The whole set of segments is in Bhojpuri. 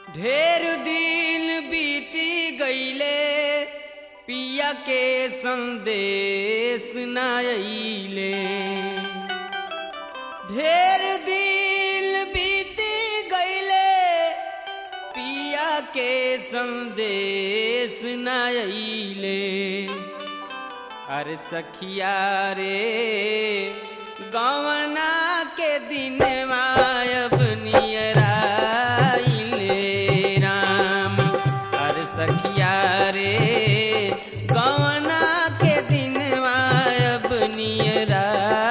ढेर दिन बीती गईले पिया के संदेश न अइले ढेर दिन बीती गईले पिया के संदेश न अइले अरे सखिया रे गवना के दिन अब नियराइले राम अरे सखिया रे गवना के दिन अब नियराइले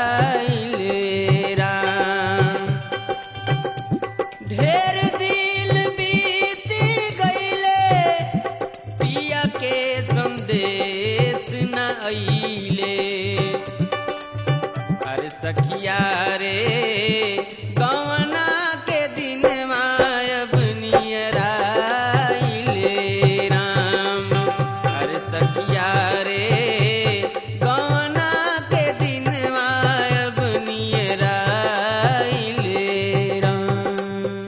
राम ढेर दिल बीत गईले पिया के संदेश न अइले अरे सखिया रे गवना के दिन अब नियराइले राम अरे सखिया रे गवना के दिन अब नियराइले राम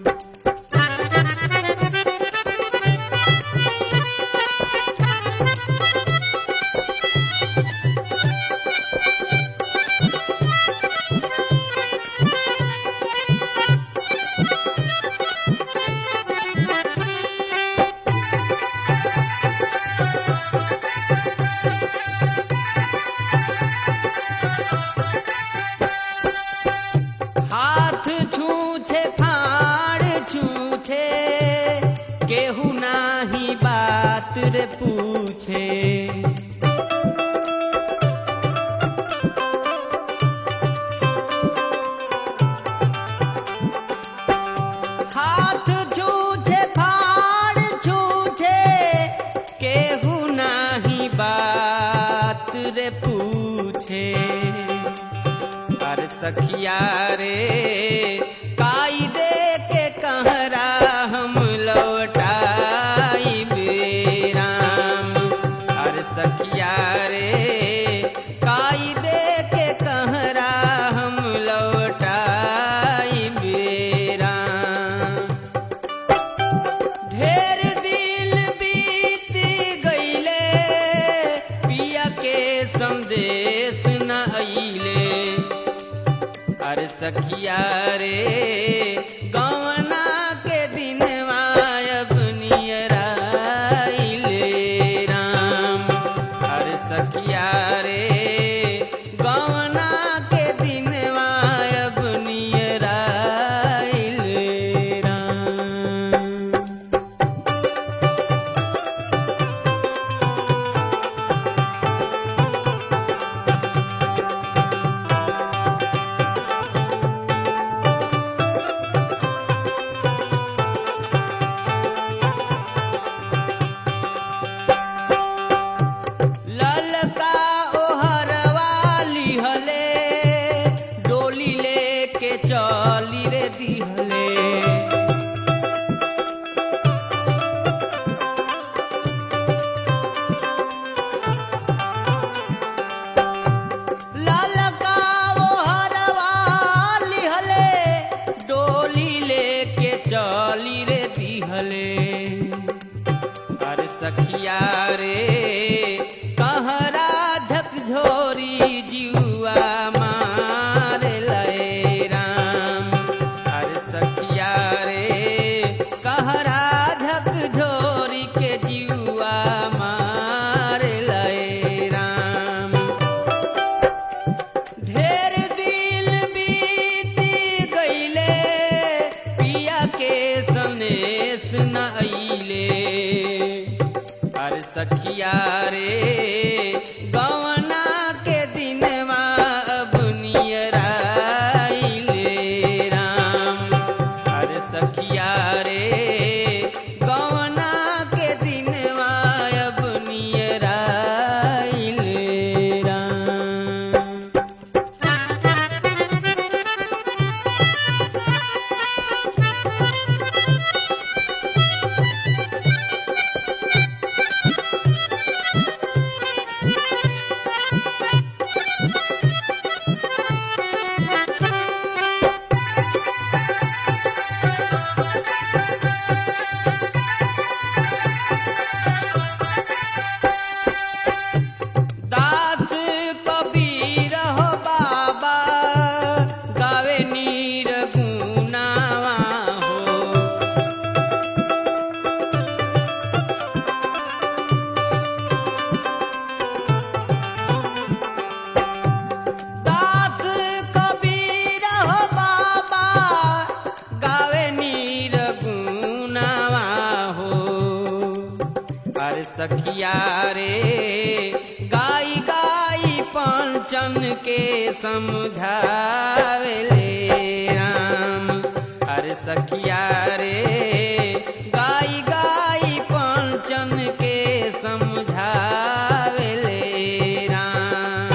हाथ छूछे फाड़ छूछे केहू नाही बात रे पूछे हाथ छूछे फाड़ छूछे केहू नाही बात रे पूछे अरे सखिया रे काई दे के कहरा हम लौटाई राम अरे सखिया रे काई दे के कहरा हम लौटाई राम ढेर दिल बीत गईले पिया के संदेश न अइले अरे सखिया रे गवना के दिन अब नियराइले राम अरे सखिया रे गवना के दिन अब नियराइले राम ललका ओहरवा लिहले डोली लेके चली रे दिहले ललका ओहरवा लिहले डोली लेके चली रे दिहले अरे सखिया रे कहरा झकझोरी जुआ मार लय राम अरे सखिया रे कहरा झकझोरी के जुआ मार लय राम ढेर दिल बीती गईले पिया के संदेश न अइले अरे सखिया रे गवना के दिन पंचन के समझावेले राम अरे सखिया रे गाई गाई पंचन के समझावेले राम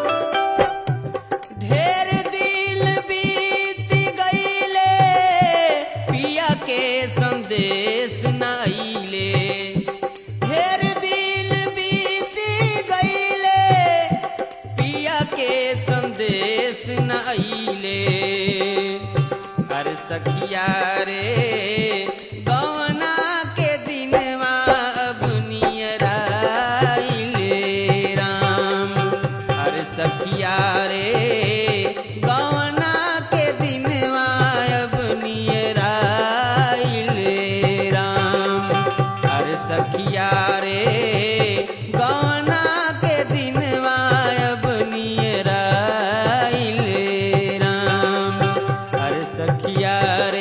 ढेर दिल बीत गईले पिया के संदेश न अइले ढेर दिल बीत गईले पिया के संदेश न अइले अरे सखिया रे गवना के दिनवा अब नियराइले राम अरे सखिया रे गवना के दिनवा अब नियराइले राम अरे सखिया रे गवना के दिनवा अब नियराइले राम अरे सखिया